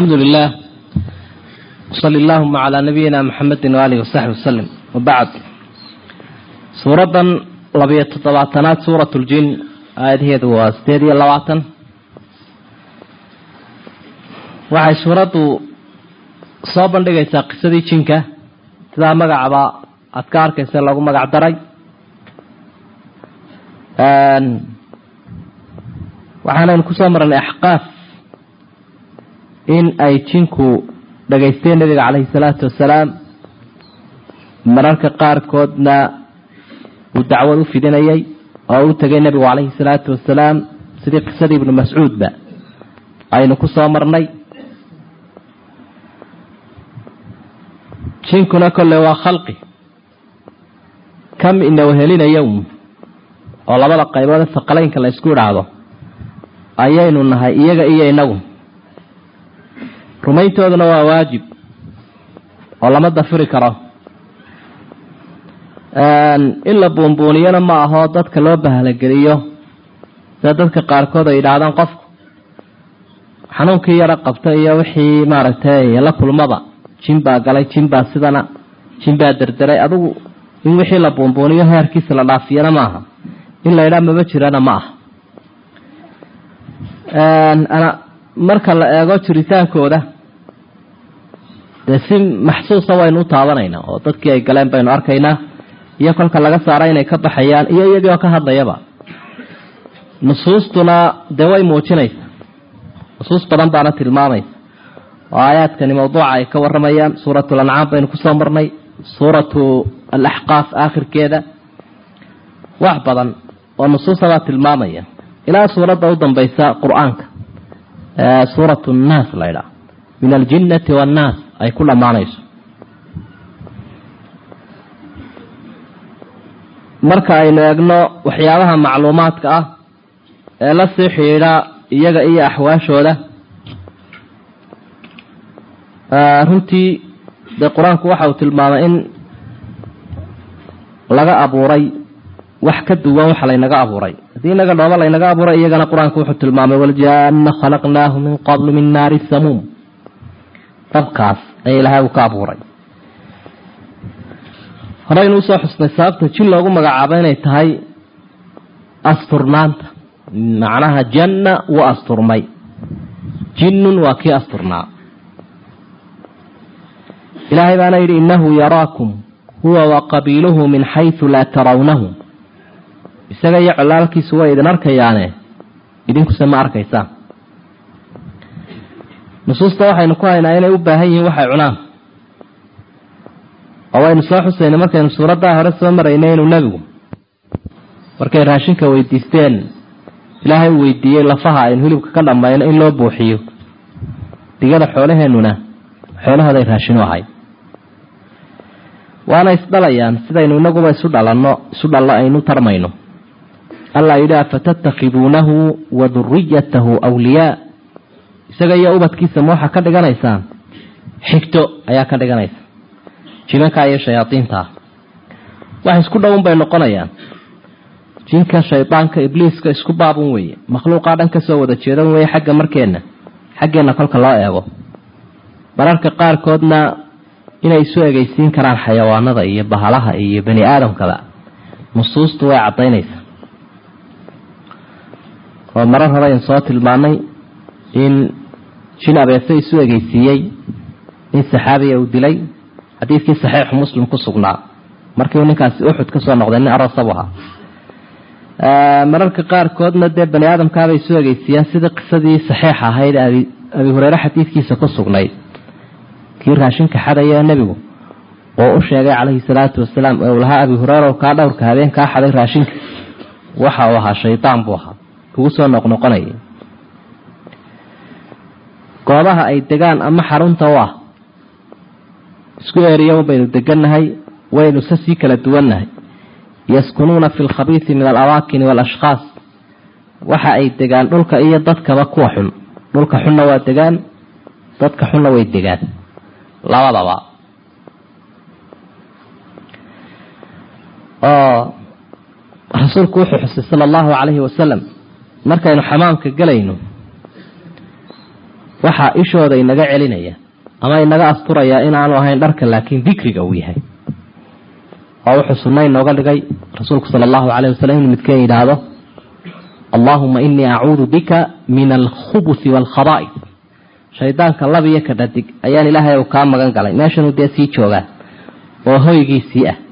alxamdu lilah sali allahuma calaa nabiyina maxamedi waaalihi wasaxbi wasalim wabacd suuraddan labiyo toddobaatanaad suurat ljin aayadaheedu waa sideed iyo labaatan waxay suuraddu soo bandhigaysaa qisadii jinka sidaa magacaba aada ka arkaysa lagu magac daray waxaanaynu kusoo marnay axqaaf in ay jinku dhagaysteen nabiga caleyhi salaatu wasalaam mararka qaarkoodna uu dacwad u fidinayay oo u tegay nebigu caleyhi salaatu wasalaam sidii qisadii ibnu mascuudba aynu kusoo marnay jinkuna kolle waa khalqi kam inawahelinaya un oo labada qaybood ee saqalaynka la ysku idhaahdo ayaynu nahay iyaga iyo inagu rumayntooduna waa waajib oo lama dafiri karo in la buunbuuniyana ma aho dadka loo bahlageliyo sida dadka qaarkood ay yidhaahdaan qofku xanuunkii yaro qabta iyo wixii maaragtay la kulmaba jin baa galay jin baa sidana jin baa derderay adigu in wixii la buunbuuniyo heerkiisa la dhaafiyana maaha in la yidhaha maba jirana ma aha marka la eego jiritaankooda dee si maxsuusa waynu u taabanaynaa oo dadkii ay galeen baynu arkaynaa iyo kolka laga saara inay ka baxayaan iyo iyagii oo ka hadlayaba nusuustuna dee way muujinaysaa nusuus badan baana tilmaamaysa oo aayaadkani mawduuca ay ka waramayaan suuratu lancaam baynu kusoo marnay suuratu alaxqaaf aakhirkeeda wax badan oo nusuusabaa tilmaamaya ilaa suuradda u dambaysa qur-aanka suuratu nnaas la ydhaha min aljinnati waannaas ay ku dhammaanayso marka aynu eegno waxyaabaha macluumaadka ah ee la sii xidhiidha iyaga iyo axwaashooda runtii dee qur-aanku waxa uu tilmaamay in laga abuuray wax ka duwan waxa laynaga abuuray haddii inaga dhooba laynaga abuuray iyagana qur-aanku wuxuu tilmaamay waljaana khalaqnaahu min qablu min naari samuum dabkaas ayaa ilaahay uu ka abuuray horeynu usoo xusnay sababta jin loogu magacaabo inay tahay asturnaanta macnaha janna wuu asturmay jinnun waa kii asturnaa ilaahay baana yidhi innahu yaraakum huwa wa qabiiluhu min xaysu laa tarawnahu isaga iyo colaalkiisu way idin arkayaane idinkuse ma arkaysaan nusuusta waxaynu ku haynaa inay u baahan yihiin waxay cunaan oo waynu soo xusaynay markaynu suuraddaa hore soo maraynay inuu nebigu markay raashinka weydiisteen ilaahay uu weydiiyey lafaha aynu hilibka ka dhammayno in loo buuxiyo digada xoolaheennuna xoolahooday raashinu ahay waana isdhalayaan sidaynu inaguba isu dhalanno isu dhallo aynu tarmayno allah yidhi afatattakhiduunahu wa duriyatahu wliyaa isaga iyo ubadkiisa ma waxaa ka dhiganaysaan xigto ayaa ka dhiganaysa jimanka iyo shayaadiinta wax isku dhowun bay noqonayaan jinka shaydaanka ibliiska isku baabun weeye makhluuqaa dhan kasoo wada jeedan weeye xagga markeenna xaggeenna kolka loo eego mararka qaarkoodna inay isu egeysiin karaan xayawaanada iyo bahalaha iyo bani aadamkaba nusuustu way caddaynaysaa oo marar hore aynu soo tilmaanay in jin abeese isu egeysiiyey in saxaabiya uu dilay xadiidkii saxiixu muslim ku sugnaa markiiuu ninkaasi uxud ka soo noqday nin aroosabu ahaa mararka qaarkoodna dee bani aadamkaabay isu egeysiiyaan sidii qisadii saxiixa ahayd abi hureyre xadiidkiisa ku sugnayd kii raashinka xadaya ee nebigu oo u sheegay calayhi salaatu wasalaam ee uu lahaa abi hureyra kaa dhowrka habeen kaa xaday raashinka waxa uu ahaa shaydaan buu ahaa kugu soo noqnoqonayay goobaha ay degaan ama xarunta u ah isku eeriya baynu degannahay waynu se sii kala duwannahay yaskunuuna fi lkhabiisi min alamaakini waalashkhaas waxa ay degaan dhulka iyo dadkaba kuwa xun dhulka xunna waa degaan dadka xunna way degaan labadaba oo rasuulku wuxuu xusay sala allahu calayhi wasalam markaynu xamaamka gelayno waxaa ishooda inaga celinaya ama inaga asturaya inaanu ahayn dharka laakiin dikriga uu yahay oo wuxuu sunna inooga dhigay rasuulku sala allahu calayh wasalam inuu midkeen yidhaahdo allaahuma inii acuudu bika min alkhubusi waalkhaba'is shaydaanka labiyo ka dhadig ayaan ilaahay u kaa magan galay meeshanuu dee sii joogaa oo hoygiisii ah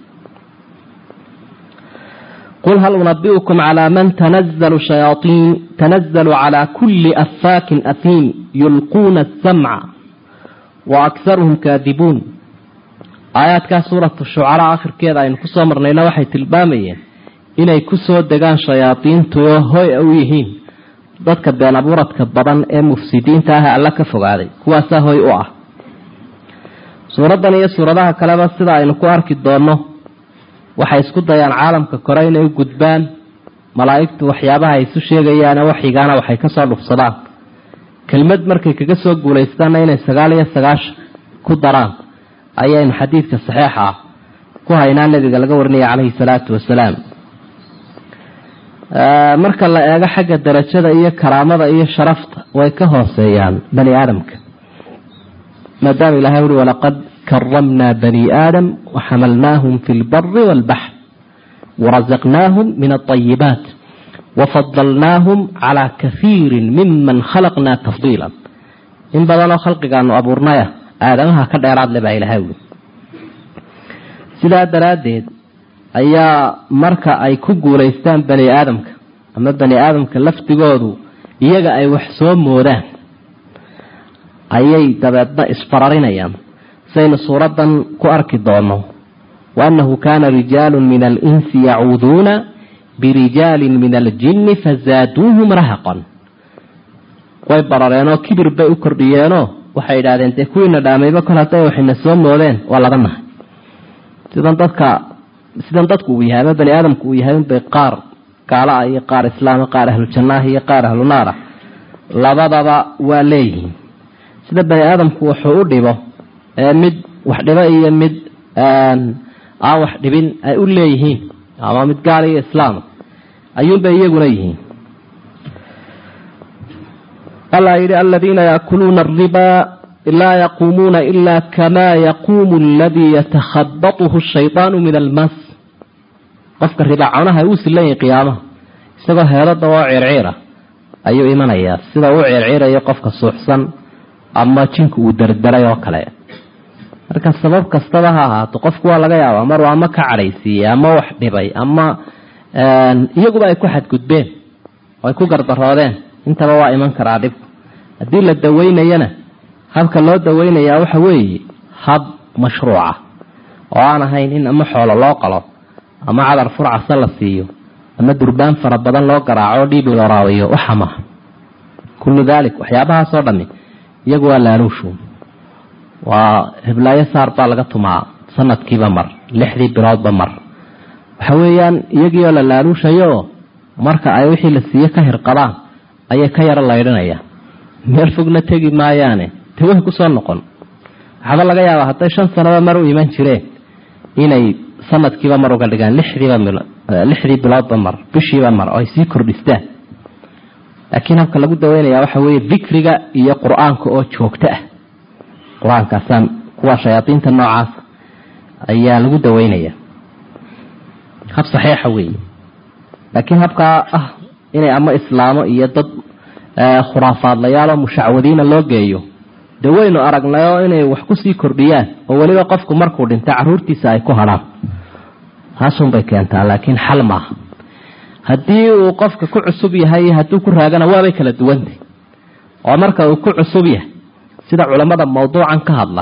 qul hal unabiukum calaa man tanazalu shayaaطiin tanazalu calaa kuli afaakin ahiim yulquuna asamca wa akharuhum kaadibuun aayaadkaa suuratu shucaraa akhirkeeda aynu kusoo marnayna waxay tilmaamayeen inay kusoo degaan shayaadiintu oo hoy u yihiin dadka been abuuradka badan ee mufsidiinta ah alla ka fogaaday kuwaasaa hoy u ah suuraddan iyo suuradaha kaleba sida aynu ku arki doonno waxay isku dayaan caalamka kore inay u gudbaan malaa'igtu waxyaabaha ay isu sheegayaane waxigaana waxay kasoo dhufsadaan kelmad markay kaga soo guulaystaanna inay sagaal iyo sagaashan ku daraan ayaynu xadiidka saxiixa ah ku haynaa nebiga laga warinaya calayhi salaatu wasalaam marka la eego xagga darajada iyo karaamada iyo sharafta way ka hooseeyaan bani aadamka maadaama ilahay uri walaqad karamnaa bani aadam waxamalnaahum fi lbari waalbaxr warazaqnaahum min alayibaat wafadalnaahum calaa kahiirin miman khalaqnaa tafdiila in badanoo khalqigaanu abuurnaya aadamaha ka dheeraad le baa ilahay uri sidaa daraaddeed ayaa marka ay ku guulaystaan bani aadamka ama bani aadamka laftigoodu iyaga ay wax soo moodaan ayay dabeedna isfararinayaan saynu suuraddan ku arki doono wa annahu kaana rijaalu min alinsi yacuuduuna birijaalin min aljinni fazaaduuhum rahaqan way barareenoo kibir bay u kordhiyeenoo waxay yidhahdeen dee kuwiina dhaamayba kol hadday waxayna soo moodeen waa laga nahay sidan dadka sidan dadku uu yahay ama bani aadamku uu yahay unbay qaar gaala ah iyo qaar islaama qaar ahlu jannaah iyo qaar ahlu naar ah labadaba waa leeyihiin sida bani aadamku wuxuu u dhibo ee mid wax dhibo iyo mid aan wax dhibin ay u leeyihiin ama mid gaal iyo islaama ayuunbay iyaguna yihiin alla yidhi aladiina yaakuluuna aribaa laa yaquumuuna ila kama yaquumu aladii yatakhabatuhu shaydaanu min almas qofka ribaaconaha uu silan yahay qiyaamaha isagoo heelada oo circiira ayuu imanayaa sida uu circiirayo qofka suuxsan ama jinku uu derderay oo kale marka sabab kastaba ha ahaato qofku waa laga yaabaa maruu ama ka cadhaysiiyey ama wax dhibay ama iyaguba ay ku xadgudbeen oo ay ku gardaroodeen intaba waa iman karaa dhibku haddii la daweynayana habka loo daweynayaa waxa weeye hab mashruuca oo aan ahayn in ama xoolo loo qalo ama cadar furcasa la siiyo ama durbaan fara badan loo garaaco dhiib loo raawiyo waxa maha kullu daalik waxyaabahaasoo dhami iyagu waa laaluushu waa hiblaayo saar baa laga tumaa sanadkiiba mar lixdii biloodba mar waxa weeyaan iyagii oo la laaluushayo marka ay wixii la siiye ka hirqabaan ayay ka yaro laydhinayaan meel fogna tegi maayaane de way kusoo noqon waxaaba laga yaabaa hadday shan sanaba mar u iman jireen inay sanadkiiba mar uga dhigaan lixdiiba lixdii biloodba mar bishiiba mar oo ay sii kordhistaan laakiin habka lagu daweynaya waxa weeye dikriga iyo qur-aanka oo joogto ah qur-aankaasaan kuwa shayaadiinta noocaas ayaa lagu daweynaya hab saxiixa weeye laakiin habkaa ah inay ama islaamo iyo dad khuraafaadlayaal oo mushacwadiina loo geeyo de waynu aragnayoo inay wax kusii kordhiyaan oo weliba qofku markuu dhinta caruurtiisa ay ku hadhaan taasunbay keentaa laakiin xal maaha haddii uu qofka ku cusub yahay hadduu ku raagana waabay kala duwantay oo marka uu ku cusub yahay sida culamada mawduucan ka hadla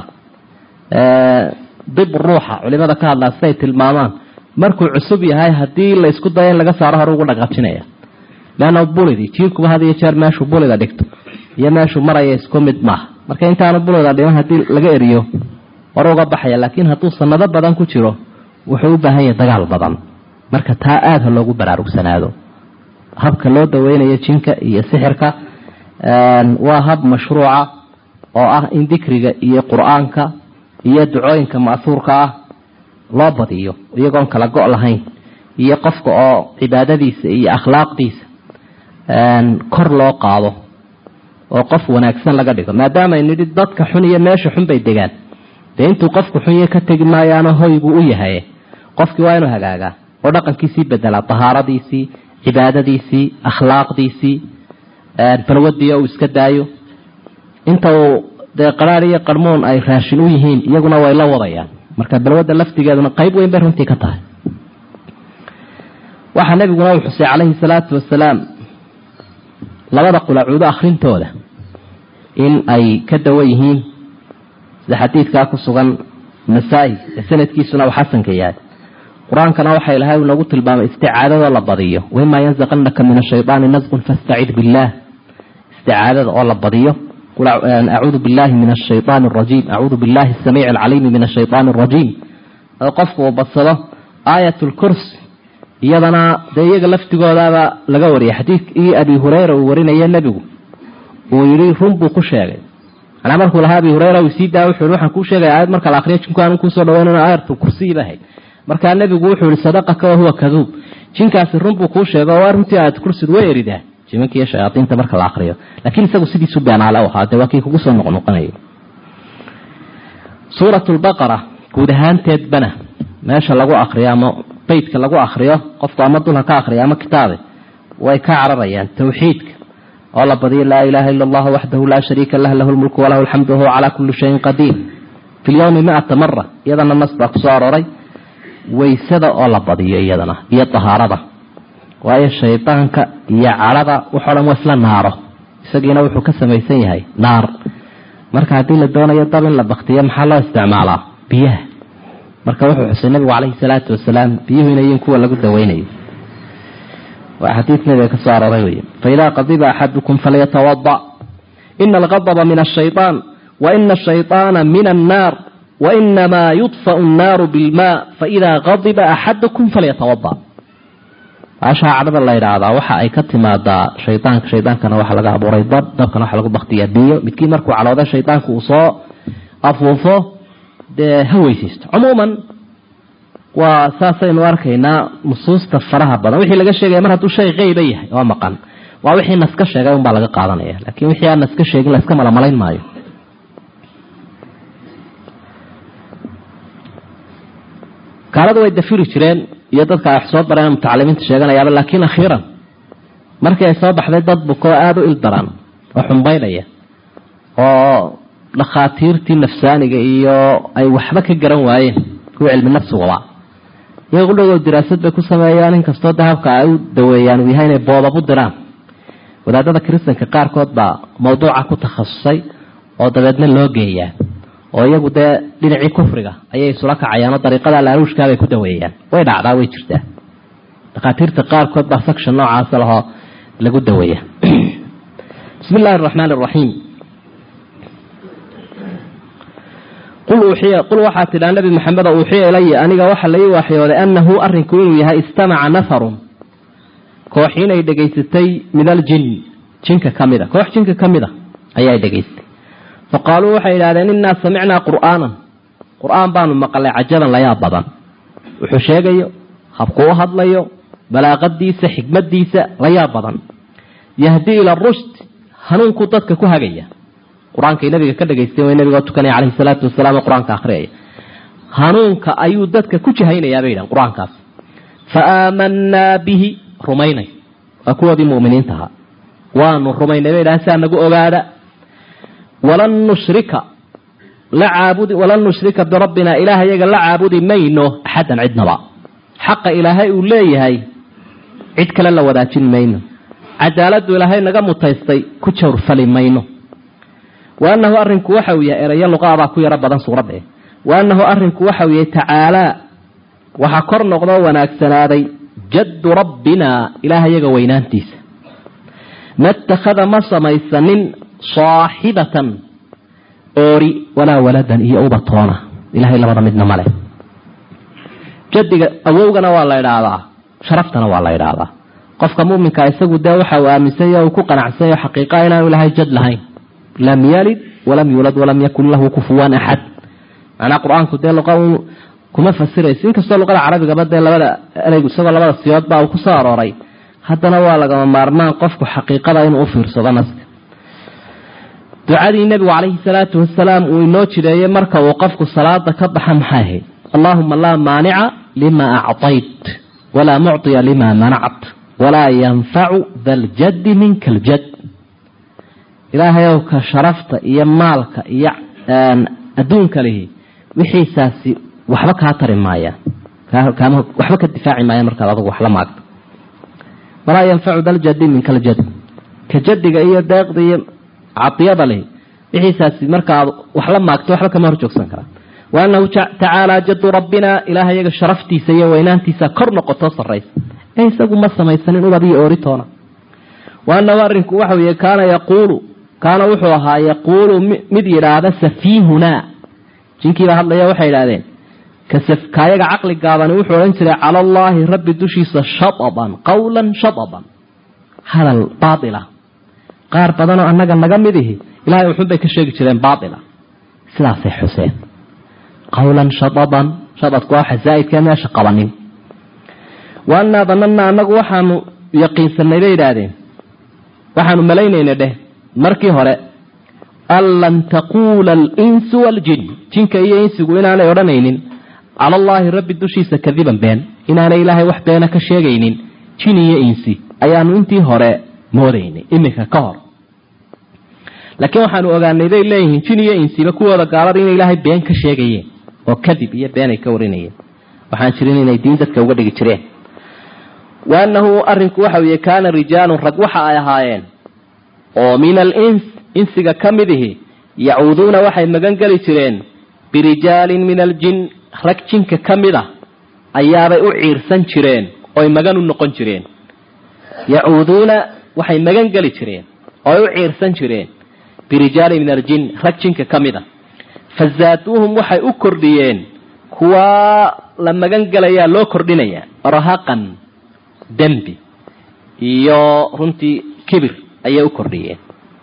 dib ruuxa culimada ka hadlaa siday tilmaamaan markuu cusub yahay haddii la isku dayo in laga saaro hore ugu dhaqaajinaya leanna bulidii jiirkuba had iyo jeer meeshuu bulida dhigto iyo meeshuu maraya isku mid maaha marka intaanu bulida dhiman haddii laga eriyo hore uga baxaya laakiin hadduu sanado badan ku jiro wuxuu u baahan yahay dagaal badan marka taa aada ha loogu baraarugsanaado habka loo daweynayo jinka iyo sixirka waa hab mashruuca oo ah in dikriga iyo qur-aanka iyo ducooyinka ma'huurka ah loo badiyo iyagoon kala go' lahayn iyo qofka oo cibaadadiisa iyo akhlaaqdiisa kor loo qaado oo qof wanaagsan laga dhigo maadaama nidhi dadka xun iyo meesha xun bay degaan dee intuu qofku xun iyo ka tegi maayaano hoy buu u yahay qofkii waa inuu hagaagaa oo dhaqankiisii bedelaa tahaaradiisii cibaadadiisii akhlaaqdiisii balwadiia uu iska daayo inta uu dee qaraar iyo qarmoon ay raashin u yihiin iyaguna way la wadayaan marka balwadda laftigeeduna qayb weyn bay runtii ka tahay waxaa nebiguna uu xusay calayhi salaatu wasalaam labada qulacuudo akhrintooda in ay ka dawo yihiin sida xadiidkaa ku sugan nasaa-i ee sanadkiisuna uu xasanka yahay qur-aankana waxa ilahay uu noogu tilmaamay isticaadadoo la badiyo waimaa yanzaqanaka min ashaydaani nasqun fastacid billaah isticaadada oo la badiyo acuudu billahi min ashayaan arajiim acuudu billahi asamiici alcaliimi min ashayaan arajiim oo qofku uu badsado aayat lkursi iyadana dee iyaga laftigoodaaba laga wariyay xadiidkii abi hureyra uu warinaya nebigu uu yihi run buu ku sheegay manaa markuu lahaa abi hureyra uu sii daa wuxu i waxaan kuu sheegaya aayad marka la akriyo jinku aanu kuusoo dhaweynano aayatu kursiyiba ahayd markaa nebigu wuxuu yihi sadaqaka wahuwa kaduub jinkaasi run buu kuu sheega oo waa runtii aayat kursidu way eridaa jimanka iyo shayaaiinta marka la akriyo laakiin isagu sidiisu beenaale u ahaa dee waa kii kugu soo noqnoqonayay suurat lbaqara guud ahaanteedbana meesha lagu akriyo ama beydka lagu akriyo qofku ama dulha ka akriya ama kitaabe way ka cararayaan tawxiidka oo la badiyo laa ilaaha ila allahu waxdahu laa shariika lah lahu lmulku walahu alxamdu wahuwa calaa kulli shayin qadiir fi lyowmi miata mara iyadana nas baa kusoo aroray waysada oo la badiyo iyadana iyo tahaarada waayo shaydaanka iyo cadhada waxoo dhan waa isla naaro isagiina wuxuu ka samaysan yahay naar marka haddii la doonayo dab in la baktiyo maxaa loo isticmaalaa biyaha marka wuxuu xusay nabigu calayhi salaatu wasalaam biyuhu inayin kuwa lagu daweynayo waa xadiid nabiga ka soo arooray wey faidaa qadiba axadukum falyatawada ina alqadba min ashayطaan wa ina ashayطaana min annaar wainamaa yudfau annaaru bilmaa faidaa qadiba axadukum falyatawada baashaa cadhada la yidhaahdaa waxa ay ka timaadaa shaydaanka shaydaankana waxaa laga abuuray dab dabkana waxaa lagu baktiyaa biyo midkii markuu calooda shaydaanku uu soo afuufo dee ha weysaysto cumuuman waa saasaynu arkaynaa nusuusta faraha badan wixii laga sheegaya mar hadduu shay qeyba yahay oo maqan waa wixii naska sheegay unbaa laga qaadanaya laakiin wixii aan naska sheegin la iska malamalayn maayo gaaladu way dafiri jireen iyo dadka ay wax soo bareen mutacalimiinta sheeganayaaba laakiin akhiiran markii ay soo baxday dad bukoo aada u ildaran oo xumbaynaya oo dhakhaatiirtii nafsaaniga iyo ay waxba ka garan waayeen kuwa cilmi nafsigaba iyaga udhowoo diraasad bay ku sameeyaan inkastoo dahabka ay u daweeyaan uu yahay inay boobab u diraan wadaadada kiristanka qaarkood baa mawduuca ku takhasusay oo dabeedna loo geeyaa oo iyagu dee dhinacii kufriga ayay isula kacayaanoo dariiqada laaruushkaabay ku daweeyaan way dhacdaa way jirtaa dhakhaatiirta qaarkood baa section noocaasa lahoo lagu daweeya bismi illaahi araxmaan araxiim qul uuxiya qul waxaa tidhaa nabi maxamedo uuxiya ilaya aniga waxa la ii waxyooday annahu arrinku inuu yahay istamaca nafarun koox inay dhegaysatay min aljin jinka ka mid a koox jinka ka mid a ayaa dhegaystay fa qaaluu waxay idhahdeen innaa samicnaa qur'aanan qur-aan baanu maqalay cajaban layaab badan wuxuu sheegayo habkuu u hadlayo balaaqadiisa xikmadiisa layaab badan yahdii ila rushd hanuunkuu dadka ku hagaya qur-aankay nabiga ka dhagaysteen way nabigoo tukanaya calayhi salaatu wasalaam oo qur-aanka akhriyaya hanuunka ayuu dadka ku jahaynayaa bay yidhahan qur-aankaas fa aamanaa bihi rumaynay waa kuwoodii mu'miniinta ahaa waanu rumaynay bay yidhahan saa nagu ogaada walan nushrika la caabudi walan nushrika birabbina ilaah iyaga la caabudi mayno axaddan cidnaba xaqa ilaahay uu leeyahay cid kale la wadaajin mayno cadaaladdu ilaahay naga mutaystay ku jawrfali mayno wa annahu arrinku waxa uu yahay erayo luqaabaa ku yaro badan suuradda wa annahu arrinku waxa uu yahay tacaalaa waxaa kor noqdoo wanaagsanaaday jaddu rabbina ilaah iyaga weynaantiisa ma itakhada ma samaysanin saaxibatan oori walaa waladan iyo ubatoona ilahay labada midna male jadiga awowgana waa la idhaahdaa sharaftana waa la idhaahdaa qofka muminka isagu dee waxa uu aaminsanya uu ku qanacsanyo xaqiiqa inaanu ilahay jad lahayn lam yalid walam yuulad walam yakun lahu kufuwan axad macnaa qur-aanku dee luqa kuma fasirayso inkastoo luqada carabigaba dee labada ereygu isagoo labada siyood baa uu kusoo arooray haddana waa lagama maarmaan qofku xaqiiqada inuu ufiirsado naska ducadii nebigu calayhi salaatu wasalaam uu inoo jireeyey marka uu qofku salaada ka baxa maxay ahayd allaahuma laa maanica lima acطayt walaa mucطiya lima manact walaa yanfacu da ljaddi minka aljad ilaahayow ka sharafta iyo maalka iyo adduunka lihi wixiisaasi waxba kaa tari maayaan waxba ka difaaci maayaan markaad adugu wax la maagto walaa yanfacu da ljaddi minka aljad ka jadiga iyo deeqda iyo cadiyada lihi wixiisaasi markaad wax la maagto waxba kama hor joogsan karaa wa annahu tacaala jadu rabbina ilaah iyaga sharaftiisa iyo weynaantiisa kor noqoto sarraysa ee isagu ma samaysanin ubad iyo ooritoona wa annahu arrinku waxa weye kaana yaquulu kaana wuxuu ahaa yaquulu mid yidhaahda safiihunaa jinkiibaa hadlaya waxay idhahdeen kaayaga caqli gaabani wuxuu odhan jiray cala allaahi rabbi dushiisa shadaban qawlan shadaban hadal baatila qaar badanoo annaga naga mid ihi ilahay wuxuunbay ka sheegi jireen baatila sidaasay xuseen qawlan shadaban shadadku waa waxa zaa'idkee meesha qabanin wa annaa dananna annagu waxaanu yaqiinsanay bay idhaahdeen waxaanu malaynayna dheh markii hore an lan taquula alinsu waaljin jinka iyo insigu inaanay odhanaynin cala allaahi rabbi dushiisa kadiban been inaanay ilaahay wax beena ka sheegaynin jin iyo insi ayaanu intii hore moodaynay iminka ka hor laakiin waxaanu ogaanay bay leeyihiin jin iyo insiba kuwooda gaalada inay ilaahay been ka sheegayeen oo kadib iyo been ay ka warinayeen waxaan jirin inay diin dadka uga dhigi jireen wa annahu arrinku waxa weye kaana rijaalun rag waxa ay ahaayeen oo min alins insiga ka mid ihi yacuuduuna waxay magan geli jireen birijaalin min aljin rag jinka ka mid ah ayaabay u ciirsan jireen oy magan u noqon jireen yacuuduuna waxay magan geli jireen ooy u ciirsan jireen birijaalin min aljin rag jinka ka mid a fazaaduuhum waxay u kordhiyeen kuwaa la magan gelayaa loo kordhinayaa rahaqan dembi iyo runtii kibir ayay u kordhiyeen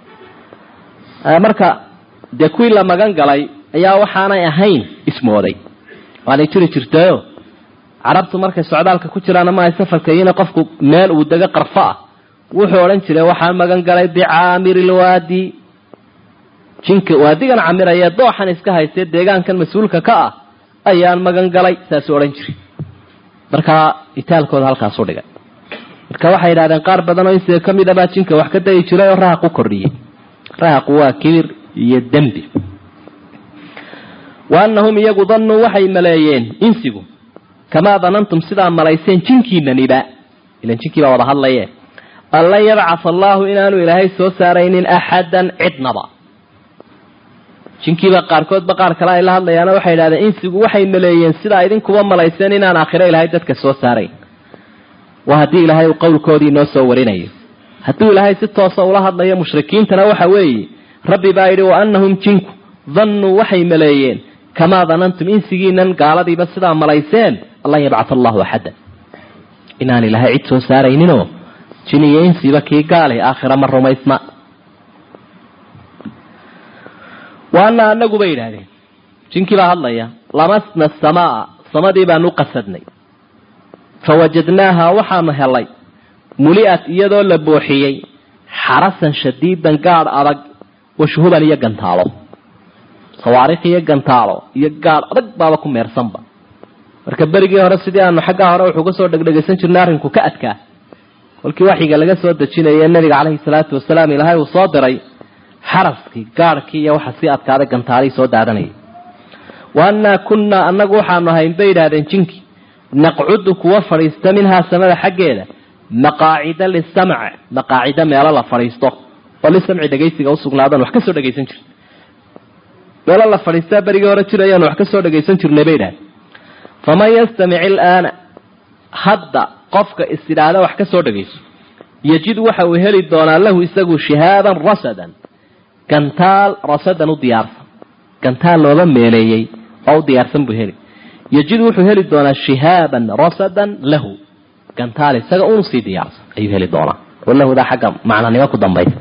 marka dee kuwii la magan galay ayaa waxaanay ahayn ismooday waanay jiri jirtayo carabtu markay socdaalka ku jiraan ama ay safarka iyona qofku meel uu dego qarfo ah wuxuu odhan jiray waxaan magan galay bicaamir ilwaadi jinka waadigan camiraya dooxan iska haystee deegaankan mas-uulka ka ah ayaan magan galay saasuu odhan jiray markaa itaalkooda halkaasu dhigay marka waxay yidhahdeen qaar badan oo insiga ka mid a baa jinka wax ka dayi jiray oo rahaq u kordhiyey rahaqu waa kibir iyo dembi wa annahum iyagu dannuu waxay maleeyeen insigu kamaa danantum sidaa malayseen jinkiinaniba ilan jinkii baa wada hadlaye an lan yabcatha allaahu inaanu ilaahay soo saaraynin axadan cidnaba jinkiiba qaarkoodba qaar kale ay la hadlayaana waxay idhahdeen insigu waxay maleeyeen sidaa idinkuba malayseen inaan aakhiro ilaahay dadka soo saarayn waa haddii ilaahay uu qowlkoodii noo soo warinayo hadduu ilaahay si toosa ula hadlayo mushrikiintana waxa weeye rabbi baa yidhi wa annahum jinku dannuu waxay maleeyeen kamaa danantum insigiinan gaaladiiba sidaa malayseen allan yabcatha allahu axadda inaan ilaahay cid soo saarayninoo jin iyo insiba kii gaale aakhira ma rumaysna waana anagu bay yidhaahdeen jinkii baa hadlaya lamasna asamaa samadii baanu qasadnay fawajadnaaha waxaanu helay muli'at iyadoo la booxiyey xarasan shadiidan gaadh adag washuhuban iyo gantaalo sawaarikh iyo gantaalo iyo gaadh adag baaba ku meersanba marka berigii hore sidii aanu xaggaa hore wuxuu kasoo dhegdhegaysan jirnay arrinku ka adkaa kolkii waxyiga laga soo dejinaya nabiga caleyhi salaatu wasalaam ilaahay uu soo diray xaraskii gaadhkii iyo waxa sii adkaaday gantaalihii soo daadanayay wa annaa kunnaa annagu waxaanu ahayn bay yidhahdeen jinki naqcudu kuwa fadhiista minhaa samada xaggeeda maqaacida lisamc maqaacida meelo la fadhiisto oo lisamci dhegaysiga usugnaadaan wax ka soo dhegaysan jir meelo la fadhiistaa berigii hore jirayaan wax ka soo dhegaysan jirnay bay yidhahdeen faman yastamic ilaana hadda qofka is idhaahda wax ka soo dhagayso yajid waxa uu heli doonaa lahu isagu shihaaban rasadan gantaal rasadan u diyaarsan gantaal looga meeleeyey oo u diyaarsan buu heli yajid wuxuu heli doonaa shihaaban rasadan lahu gantaal isaga unu sii diyaarsan ayuu heli doonaa walahudaa xagga macnanimo ku dambaysa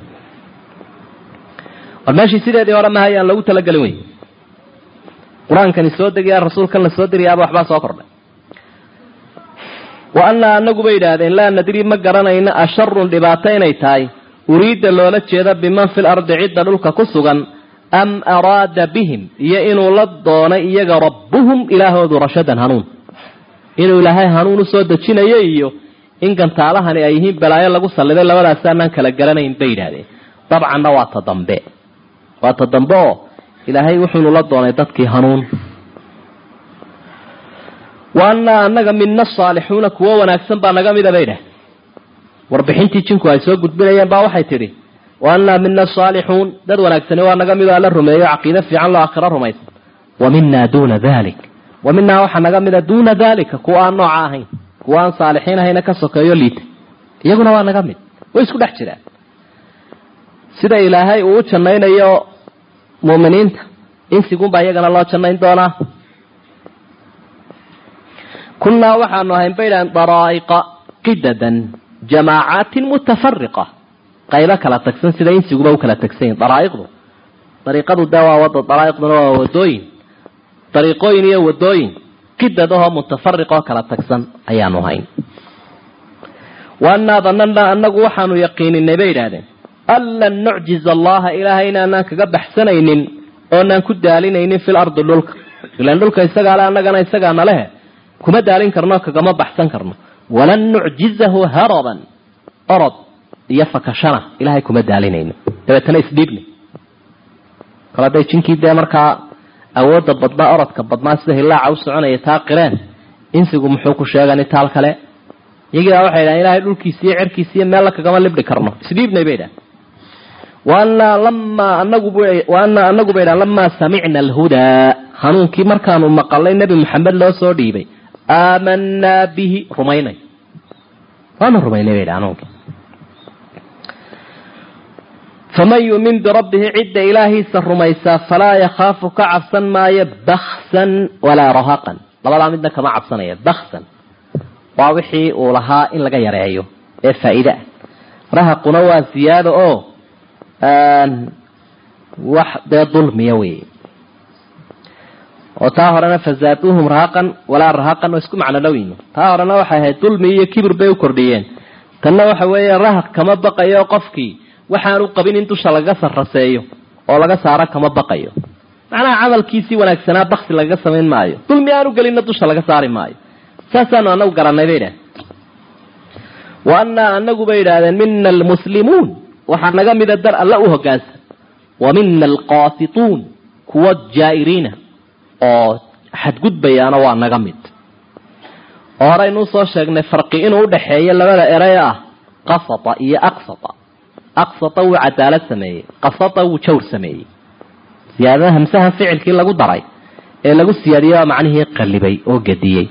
war meeshii sideedii hore mahay aan lagu talagelin wey qur-aankani soo degayaa rasuulkan la soo dirayaaba waxbaa soo kordhay wa annaa anagu bay yidhaahdeen laa nadri ma garanayno asharun dhibaato inay tahay uriidda loola jeeda biman fil ardi cidda dhulka ku sugan am araada bihim iyo inuu la doonay iyaga rabbuhum ilaahoodu rashadan hanuun inuu ilaahay hanuun usoo dejinayo iyo in gantaalahani ay yihiin balaayo lagu salliday labadaasi aanaan kala garanayn bay yidhaahdeen dabcanna waa ta dambe waa ta dambe oo ilaahay wuxuunu la doonay dadkii hanuun wa annaa annaga mina saalixuuna kuwo wanaagsan baa naga mida bay dhah warbixintii jinku ay soo gudbinayeen baa waxay tidhi wa annaa mina saalixuun dad wanaagsani waa naga midoo alla rumeeyo caqiide fiican loo aakhiro rumaysan wa minaa duuna dalik wa minaa waxaa naga mida duuna dalika kuwa aan nooca ahayn kuwa aan saalixiin ahayna ka sokeeyo liita iyaguna waa naga mid way isku dhex jiraan sida ilaahay uu u jannaynayo muuminiinta insigunbaa iyagana loo jannayn doonaa kunnaa waxaanu ahayn baydhaan daraa'iqa qidadan jamaacaatin mutafariqa qaybo kala tagsan sida insiguba u kala tagsan yihin daraa'iqdu dariiqadu dee waa wada daraa'iqduna waa wadooyin dariiqooyin iyo wadooyin qidadahoo mutafariqoo kala tagsan ayaanu hayn wa annaa danana annagu waxaanu yaqiininay bay yidhaahdeen an lan nucjiza allaha ilaahay inaanaan kaga baxsanaynin oonaan ku daalinaynin fil ardi dhulka ilaan dhulka isagaa le annagana isagaana lehe kuma daalin karno kagama baxsan karno walan nucjizahu haraban orod iyo fakashana ilahay kuma daalinayno dabeetana isdhiibna kol hadday jinkii dee markaa awoodda badnaa orodka badnaa sida hilaaca u soconaya taa qireen insigu muxuu ku sheegani taal kale iyagiibaa waxay dhahen ilahay dhulkiisa iyo cerkiisa iyo meella kagama libdhi karno isdhiibnay bay dhahen waanaa lamaa anagu wa anaa anagu bay dhahen lamaa samicna alhudaa hanuunkii markaanu maqalay nebi maxamed loo soo dhiibay aamanaa bihi rumaynay waanu rumaynay bay dhahen hanuunkii faman yuumin birabbihi cidda ilaahiisa rumaysaa falaa yakhaafu ka cabsan maayo baksan walaa rahaqan labadaa midna kama cabsanaya baksan waa wixii uu lahaa in laga yareeyo ee faa'iide ah rahaquna waa ziyaado oo wax dee dulmiya wey oo taa horena fazaaduuhum rahaqan walaa rahaqan oo isku macno dhowyiin taa horena waxay ahayd dulmi iyo kibir bay u kordhiyeen tanna waxa weeye rahaq kama baqayo qofkii waxaanu qabin in dusha lagaga sarraseeyo oo laga saaro kama baqayo macnaha camalkiisii wanaagsanaa baksi lagaga samayn maayo dulmi aanu gelinna dusha laga saari maayo saasaanu anagu garanay bay idhahdeen wa annaa anagu bay idhaahdeen mina almuslimuun waxaa naga mida dar alla u hogaansan wa mina alqaasituun kuwa jaa'iriina oo xadgudbayaana waa naga mid oo horeynuu soo sheegnay farqi inuu udhaxeeyo labada erey ah qasata iyo aqsata aqsata wuu cadaalad sameeyey qasata wuu jawr sameeyey siyaadada hamsaha ficilkii lagu daray ee lagu siyaadiyey waa macnihii qallibay oo gediyey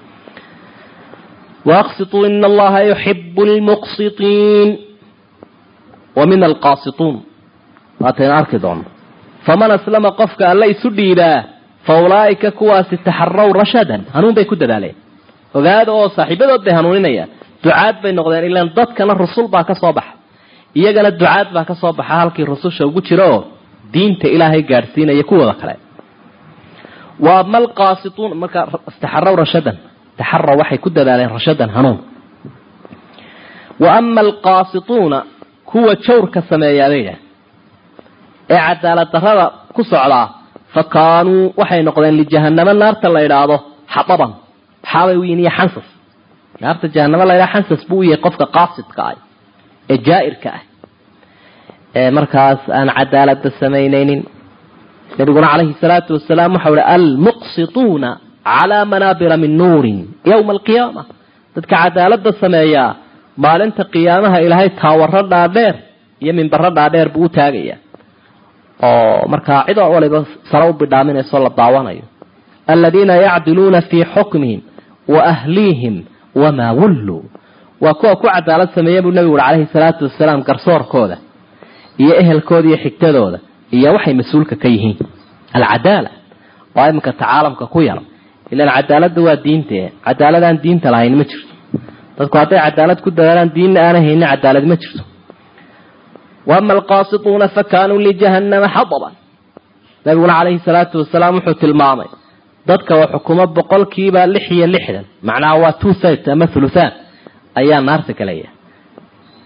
waaqsituu ina allaha yuxibu lmuqsitiin wa mina alqaasituun waataynu arki doono faman aslama qofka alla isu dhiibaa fa ulaa'ika kuwaasi taxaraw rashadan hanuun bay ku dadaaleen ogaada oo saaxiibadood bay hanuuninayaan ducaad bay noqdeen ilaan dadkana rusul baa ka soo baxa iyagana ducaad baa ka soo baxa halkii rususha ugu jira oo diinta ilaahay gaadhsiinaya kuwooda kale wa ama alqaasituun markaa taxaraw rashadan taxaraw waxay ku dadaaleen rashadan hanuun wa ama alqaasituuna kuwa jawrka sameeyaa bay yidhaah ee cadaalad darrada ku socdaa fa kaanuu waxay noqdeen lijahanamo naarta la idhaahdo xadaban maxaabay u yihin iyo xansas naarta jahanamo la ydhaha xansas buu u yahay qofka qaasidka ah ee jaa-irka ah ee markaas aan cadaalada samaynaynin nabiguna calayhi salaatu wasalaam waxau hi almuqsituuna calaa manaabira min nuurin yowma alqiyaama dadka cadaalada sameeyaa maalinta qiyaamaha ilaahay taawaro dhaadheer iyo minbaro dhaadheer buu u taagaya oo markaa cid oo waliba sare u bidhaaminayso la daawanayo aladiina yacdiluuna fii xukmihim wa ahliihim wamaa wulluu waa kuwa ku cadaalad sameeya buu nabigu uri calayhi salaatu wasalaam garsoorkooda iyo ehelkooda iyo xigtadooda iyo waxay mas-uulka ka yihiin alcadaala waa iminka tacaalamka ku yar ilaan cadaaladda waa diinte cadaaladaan diinta lahayn ma jirto dadku hadday cadaalad ku dadaalaan diinna aanay haynin cadaalad ma jirto waama alqaasituuna fa kaanuu lijahannama xadaban nabiguna calayhi salaatu wasalaam wuxuu tilmaamay dadka oo xukumo boqolkiiba lix iyo lixdan macnaha waa two site ama thuluthaan ayaa naarta galaya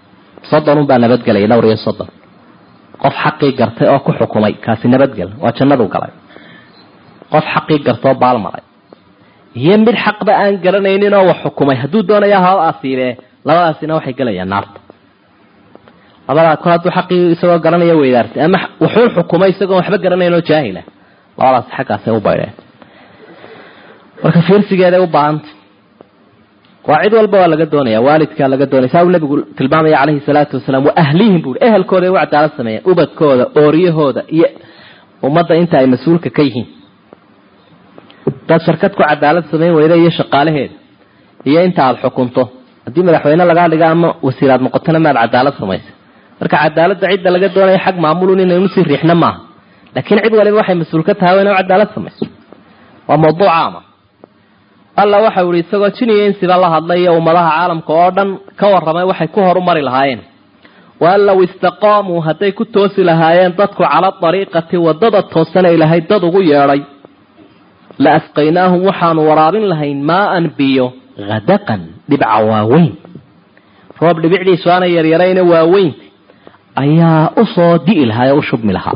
soddonun baa nabadgelaya dhowr iyo soddon qof xaqii gartay oo ku xukumay kaasi nabadgel waa jannadu galay qof xaqii gartoo baalmaray iyo mid xaqba aan garanaynin oo wax xukumay hadduu doonaya haba asiibee labadaasina waxay gelayaan naarta labadaa kol hadduu xaqii isagoo garanaya weydaartay ama wuxuun xukumay isagoon waxba garanayn oo jaahila labadaas xaggaasay u baydheen marka fiirsigeeday u baahantay waa cid walba waa laga doonaya waalidkaa laga doonaya saa uu nabigu tilmaamaya calayhi salaatu wasalaam wa ahlihim buui ehelkooda ay u cadaalad sameeyeen ubadkooda ooriyahooda iyo ummadda inta ay mas-uulka ka yihiin dad shirkad ku cadaalad samayn weyda iyo shaqaalaheeda iyo inta aada xukunto haddii madaxweyne lagaa dhiga ama wasiiraad noqotona maad cadaalad samaysa marka cadaaladda cidda laga doonaya xag maamulun inaynu sii riixno maaha laakiin cid waliba waxay mas-uul ka tahay waa ina cadaalad samayso waa mawduuc caama alla waxau ihi isagoo jiniya insiba la hadlay iyo ummadaha caalamka oo dhan ka warramay waxay ku horumari lahaayeen waan low istaqaamuu hadday ku toosi lahaayeen dadku cala dariiqati wadada toosana ilahay dad ugu yeedhay la asqaynaahum waxaanu waraabin lahayn maaan biyo hadaqan dhibca waaweyn roob dhibicdiisu aanay yaryarayna waaweyn ayaa usoo di'i lahaa ee u shubmi lahaa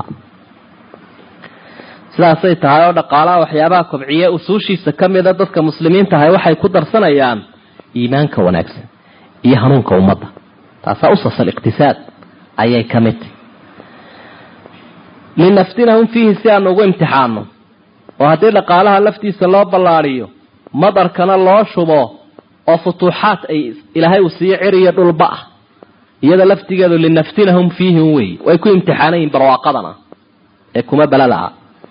sidaasay tahay oo dhaqaalaha waxyaabaha kobciye usuushiisa ka mida dadka muslimiinta ahay waxay ku darsanayaan iimaanka wanaagsan iyo hanuunka ummadda taasaa usasal iqtisaad ayay ka mid tahy linaftinahum fiihi si aanu ugu imtixaano oo haddii dhaqaalaha laftiisa loo ballaadiyo madarkana loo shubo oo futuuxaad ay ilaahay uu siiyo cir iyo dhulba ah iyada laftigeedu linaftinahum fiihim wey way ku imtixaanayiin barwaaqadana ee kuma balada-a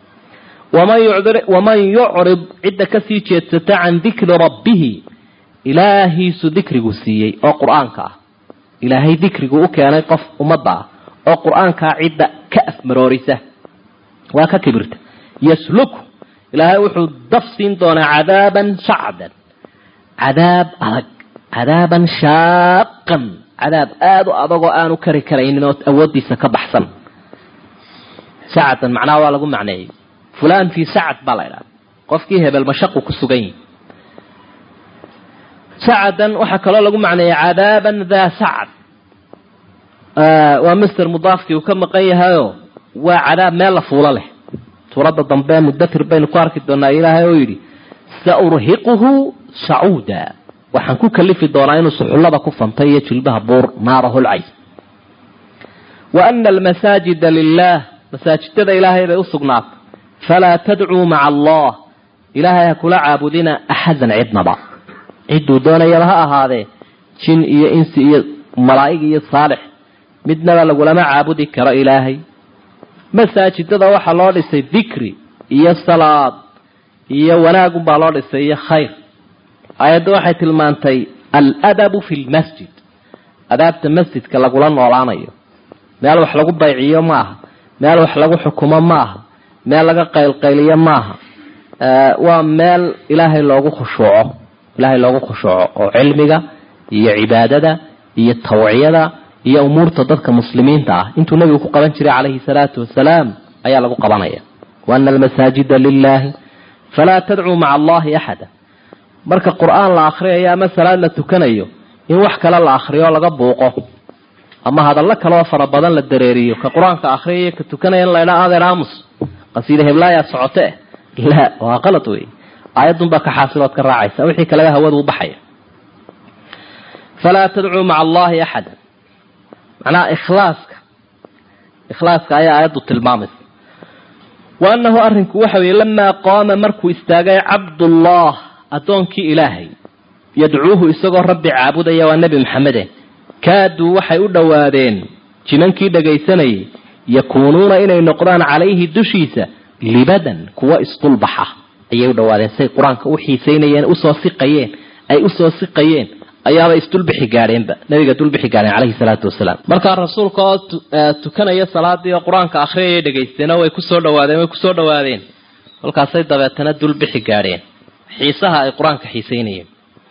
waman yucrid cidda kasii jeedsata can dikri rabbihi ilaahiisu dikrigu siiyey oo qur-aanka ah ilaahay dikrigu u keenay qof ummadda ah oo qur-aankaa cidda ka afmaroorisa waa ka kibirta yasluku ilaahay wuxuu daf siin doonaa cadaaban shacdan cadaab adag cadaaban shaaqan cadaab aada u adagoo aanu kari karaynin oo awoodiisa ka baxsan sacdan macnaha waa lagu macneeyey fulan fii sacad baa la idhaha qofkii hebel mashaqu ku sugan yihi sacadan waxaa kaloo lagu macneeyey cadaaban daa sacad waa master mudaafkii uu ka maqan yahayo waa cadaab meel la fuulo leh suuradda dambe mudatir baynu ku arki doonaa ilaahay oo yidhi saurhiquhu sacuuda waxaan ku kalifi doonaa inuu suxullada ku fantay iyo jilbaha buur naara holcays wa ana almasaajida lilah masaajidada ilaahay bay usugnaatay falaa tadcuu maca allah ilaahay ha kula caabudina axadan cidnaba cidduu doonayaba ha ahaadee jin iyo insi iyo malaa'ig iyo saalix midnaba lagulama caabudi karo ilaahay masaajidada waxaa loo dhisay dikri iyo salaad iyo wanaagunbaa loo dhisay iyo khayr aayadda waxay tilmaantay aladabu fi lmasjid adaabta masjidka lagula noolaanayo meel wax lagu bayciyo ma aha meel wax lagu xukumo ma aha meel laga qaylqayliyo maaha waa meel ilaahay loogu khushuuco ilaahay loogu khushuuco oo cilmiga iyo cibaadada iyo tawciyada iyo umuurta dadka muslimiinta ah intuu nabigu ku qaban jiray calayhi salaatu wasalaam ayaa lagu qabanaya waana almasaajida lilaahi falaa tadcuu maca allahi axada marka qur-aan la akhriyayo ama salaad la tukanayo in wax kale la akhriyo laga buuqo ama hadallo kaleoo fara badan la dareeriyo ka qur-aanka akhriyayo ka tukanaya in laydhaa adeer aamus qasiida heblaayaa socote la waa qalad wey aayadunbaa ka xaasilood ka raacaysa wixii kaleba hawadu u baxaya falaa tadcuu maca allahi axada macnaha ikhlaaska ikhlaaska ayaa aayaddu tilmaamaysa wa annahu arrinku waxa weeye lamaa qaama markuu istaagay cabdullah addoonkii ilaahay yadcuuhu isagoo rabbi caabudaya waa nebi maxamede kaaduu waxay u dhowaadeen jimankii dhagaysanayay yakuunuuna inay noqdaan calayhi dushiisa libadan kuwa isdulbaxa ayay u dhawaadeen say qur-aanka u xiisaynayeen usoo siqayeen ay usoo siqayeen ayaaba isdulbixi gaadheenba nabiga dulbixi gaadheen calayhi salaatu wasalaam markaa rasuulka oo tukanaya salaadii oo qur-aanka akhriyaya dhegaysteena way kusoo dhawaadeen way kusoo dhawaadeen kolkaasay dabeetana dulbixi gaadheen xiisaha ay qur-aanka xiisaynayeen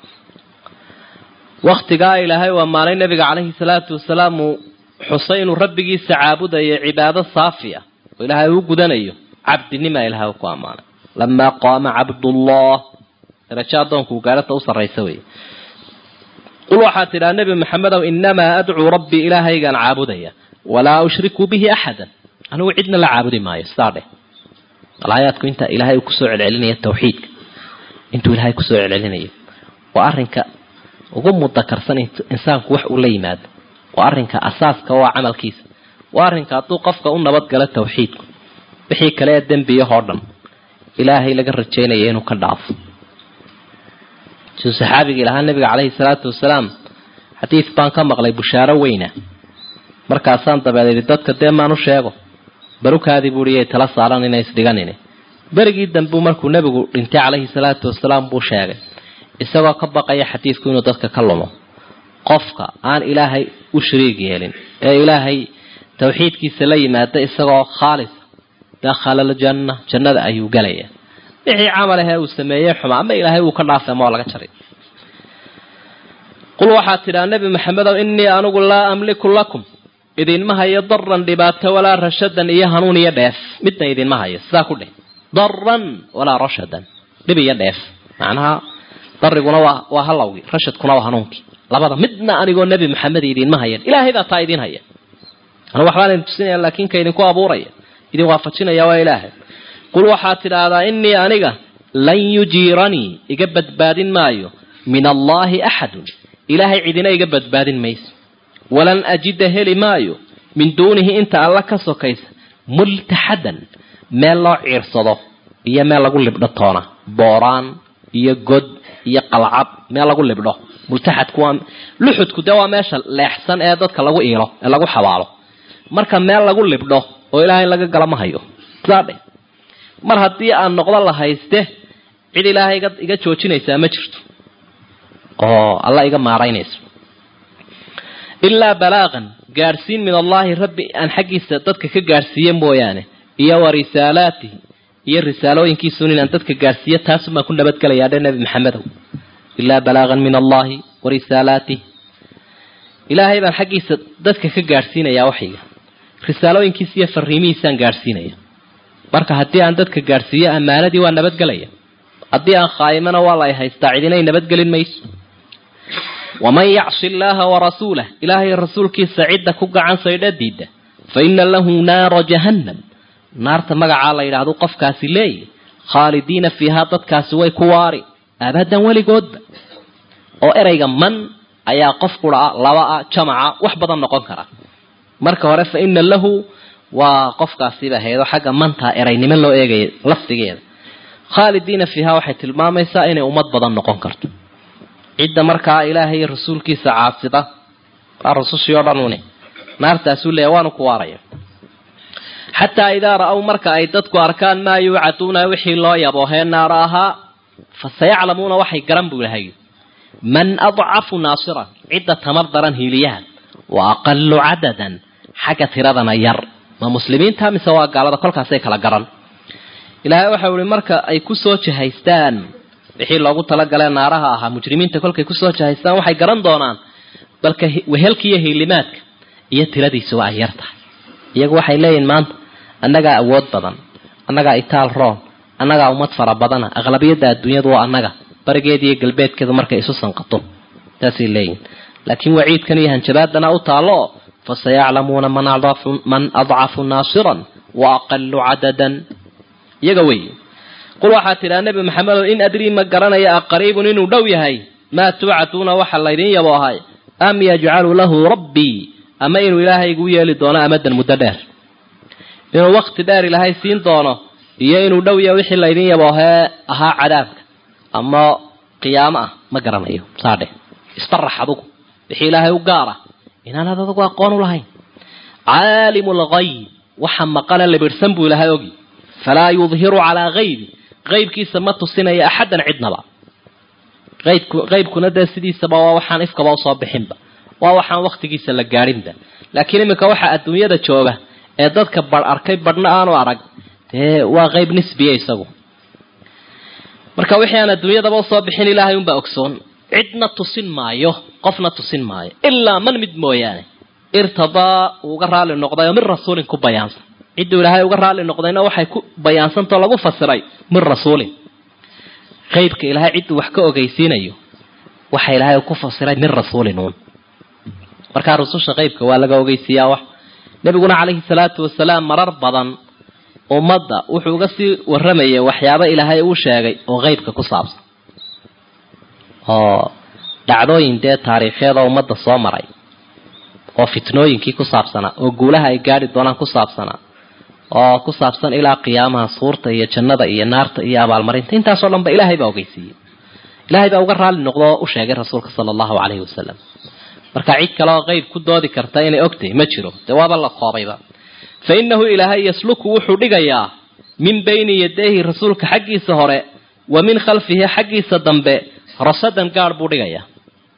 waktigaa ilaahay waa maalay nabiga calayhi salaatu wasalaam uu xusay inuu rabbigiisa caabudayo cibaado saafi ah oo ilaahay uu gudanayo cabdinimaa ilahay ku ammaanay lamaa qaama cabdullah darajo adoonku gaarata u sarraysa wey qul waxaad tidhaha nebi maxamedow inamaa adcuu rabbii ilaahaygaan caabudaya walaa ushriku bihi axadan anigu cidna la caabudi maayo sidaa dheh alaayaadku inta ilaahay uu kusoo celcelinaya tawxiidka intuu ilaahay kusoo celcelinayo waa arrinka ugu mudakarsan insaanku wax uu la yimaado waa arrinka asaaska waa camalkiisa waa arrinka hadduu qofka u nabadgalo tawxiidku wixii kale ee dembiyahoo dhan ilaahay laga rajaynaya inuu ka dhaafo siduu saxaabigii lahaa nabiga caleyhi salaatu wasalaam xadiid baan ka maqlay bushaaro weyna markaasaan dabeed idhi dadka dee maanu sheego barukaadii buuhi yay tala saaran inay isdhiganin berigii dambu markuu nebigu dhintay caleyhi salaatu wasalaam buu sheegay isagoo ka baqaya xadiidku inuu dadka ka lumo qofka aan ilaahay u shariig yeelin ee ilaahay tawxiidkiisa la yimaada isagoo khaalisa dakhala aljanna jannada ayuu gelaya wixii camal ahee uu sameeyey xuma ama ilaahay uu ka dhaafay ama waa laga jaray qul waxaad tidhaha nebi maxamedow innii anigu laa amliku lakum idinma hayo daran dhibaato walaa rashadan iyo hanuun iyo dheef midna idinma hayo sidaa ku dheh daran walaa rashadan dhib iyo dheef macnaha dariguna waa waa halowgii rashadkuna waa hanuunkii labada midna anigoo nebi maxamed idinma hayan ilaahay baa taa idin haya anu waxbaan idin tusinaya laakiin ka idinku abuuraya idin waafajinaya waa ilaahay qul waxaad tidhaahdaa innii aniga lan yujiiranii iga badbaadin maayo min allaahi axadun ilaahay cidina iga badbaadin mayso walan ajida heli maayo min duunihi inta alla ka sokaysa multaxadan meel loo ciirsado iyo meel lagu libdho toona booraan iyo god iyo qalcad meel lagu libdho multaxadku waa luxudku dee waa meesha leexsan ee dadka lagu iilo ee lagu xabaalo marka meel lagu libdho oo ilaahay laga gala ma hayo saadhe mar haddii aan noqdo la hayste cid ilaahay iga joojinaysaa ma jirto oo alla iga maaraynayso ilaa balaaqan gaadhsiin min allaahi rabbi aan xaggiisa dadka ka gaadhsiiye mooyaane iyo wa risaalaatihi iyo risaalooyinkiisun inaan dadka gaadhsiiyo taasumaan ku nabadgelayaa dhe nebi maxamedow ilaa balaaqan min allaahi wa risaalaatih ilaahay baan xaggiisa dadka ka gaadhsiinayaa waxayga risaalooyinkiisa iyo fariimihiisaan gaadhsiinaya marka haddii aan dadka gaadhsiiyo ammaanadii waa nabadgelaya haddii aan khaayimana waa la y haystaa cidinay nabadgelin mayso waman yacsi illaaha warasuulah ilaahay rasuulkiisa cidda ku gacan saydha diida fa ina lahu naara jahannam naarta magacaa la yidhaahdo qofkaasi leeyahy khaalidiina fiihaa dadkaasi way ku waari abadan weligoodba oo erayga man ayaa qof qura labaa jamaca wax badan noqon kara marka hore fa ina lahu waa qofkaasiba haydo xagga mantaa eraynimo loo eegaya lafdigeeda khaalidiina fiihaa waxay tilmaamaysaa inay ummad badan noqon karto cidda markaa ilaahay rasuulkiisa caasida waa rasushii oo dhan une naartaasuu leeya waanu ku waaraya xataa idaa ra-ow marka ay dadku arkaan maa yuucaduuna wixii loo yaboohee naara ahaa fa sayaclamuuna waxay garan buu ilahay man adcafu naasiran cidda tamar daran hiiliyaha wa aqalu cadadan xagga tiradana yar ma muslimiinta mise waa gaalada kolkaasay kala garan ilaahay waxau ihi marka ay kusoo jahaystaan wixii loogu talagalee naaraha ahaa mujrimiinta kolkay kusoo jahaystaan waxay garan doonaan balka wehelka iyo hiilimaadka iyo tiradiisa waa ay yar tahay iyagu waxay leeyihin maanta annagaa awood badan annagaa itaal roon annagaa ummad fara badana aqlabiyadda adduunyadu waa annaga barigeeda iyo galbeedkeedu markay isu sanqato saasay leeyihin laakiin waciidkan iyo hanjabaadana u taallo fa sayaclamuuna man adcafu naasiran wa aqalu cadadan iyaga wey qul waxaad tidhaha nebi maxamedow in adrii ma garanaya aqariibun inuu dhow yahay maa tuucaduuna waxa laydin yaboohay am yajcalu lahu rabbii ama inuu ilaahaygu yeeli doono amadan muddo dheer inuu wakti dheer ilaahay siin doono iyo inuu dhow yahay wixii laydin yaboohee ahaa cadaabka ama qiyaamo ah ma garanayo saadhe isbarax adugu wixii ilaahay u gaara inaanad adagu aqoon u lahayn caalimu lgayb waxa maqane libidhsan buu ilahay ogi falaa yudhiru calaa haybi qaybkiisa ma tusinaya axadan cidnaba aybku qaybkuna dee sidiisaba waa waxaan ifkaba usoo bixinba waa waxaan waktigiisa la gaadhinba laakiin iminka waxaa adduunyada jooga ee dadka badh arkay badhna aanu arag dee waa qayb nisbiya isagu marka wixii aan adduunyadaba usoo bixin ilaahay unbaa ogsoon cidna tusin maayo qofna tusin maayo ilaa man mid mooyaane irtadaa uu uga raali noqday oo min rasuulin ku bayaansan cidduu ilaahay uga raali noqdayna waxay ku bayaansantao lagu fasiray min rasuulin qaybka ilaahay cidduu wax ka ogeysiinayo waxa ilaahay ku fasiray min rasuulin uun markaa rususha qeybka waa laga ogeysiiyaa wax nebiguna calayhi salaatu wasalaam marar badan ummadda wuxuu uga sii waramayay waxyaabo ilaahay uu sheegay oo qeybka ku saabsan oo dhacdooyin dee taariikheed oo ummadda soo maray oo fitnooyinkii ku saabsanaa oo guulaha ay gaadhi doonaan ku saabsanaa oo ku saabsan ilaa qiyaamaha suurta iyo jannada iyo naarta iyo abaalmarinta intaasoo dhan ba ilaahay baa ogeysiiyey ilaahay baa uga raalli noqdo oo u sheegay rasuulka sala allahu calayhi wasalam marka cid kale oo qeyb ku doodi karta inay ogtahay ma jiro dee waaba la koobayba fa innahu ilaahay yasluku wuxuu dhigayaa min bayni yadayhi rasuulka xaggiisa hore wa min khalfihi xaggiisa dambe rasadan gaadh buu dhigayaa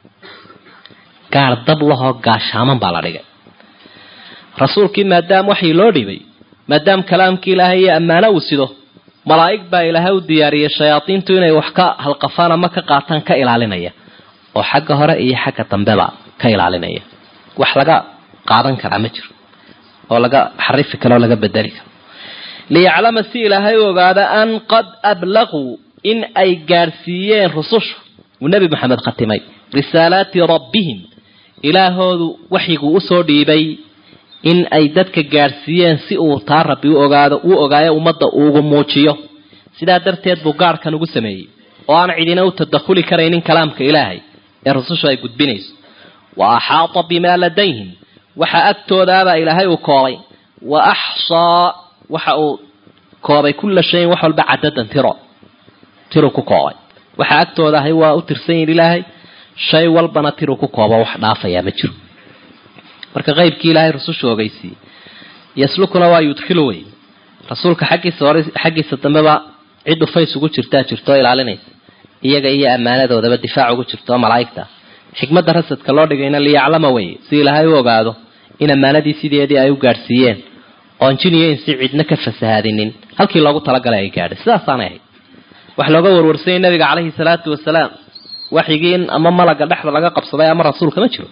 gaadh dab lahoo gaashaaman baa la dhigay rasuulkii maadaam waxii loo dhibay maadaam kalaamkii ilaahay iyo ammaano uu sido malaa'ig baa ilaahay u diyaariyey shayaadiintu inay wax ka halqafaan ama ka qaataan ka ilaalinaya oo xagga hore iyo xagga dambeba ka ilaalinaya wax laga qaadan karaa ma jiro oo laga xarifi karo oo laga bedeli karo liyaclama si ilaahay u ogaada an qad ablaquu in ay gaadhsiiyeen rusushu uu nebi maxamed khatimay risaalaati rabbihim ilaahoodu waxyiguu usoo dhiibay in ay dadka gaadhsiiyeen si uu taa rabbi u ogaado uu ogaayo ummadda uugu muujiyo sidaa darteed buu gaadhkan ugu sameeyey oo aan cidina u tadakhuli karaynin kalaamka ilaahay ee rusushu ay gudbinayso wa axaata bimaa ladayhim waxa agtoodaabaa ilaahay uu koobay wa axsaa waxa uu koobay kulla shayin wax walba cadadan tiro tiru ku koobay waxa agtooda ahay waa u tirsan yihin ilaahay shay walbana tiru ku kooba wax dhaafayaa ma jiro marka qeybkii ilaahay rusushu ogeysiiyey yaslukuna waa yudkhilu wey rasuulka xaggiisa hore xaggiisa dambeba cid dhufays ugu jirtaa jirto oo ilaalinaysa iyaga iyo ammaanadoodaba difaac ugu jirto oo malaa'igta xikmadda rasadka loo dhigayna liyaclama weye si ilaahay u ogaado in ammaanadii sideedii ay u gaadhsiiyeen oon jiniyo insi cidna ka fasahaadinin halkii loogu talagalay ay gaadhay sidaasaanay ahayd wax looga warwarsanyay nabiga caleyhi salaatu wasalaam waxyigii in ama malaga dhexda laga qabsaday ama rasuulka ma jiro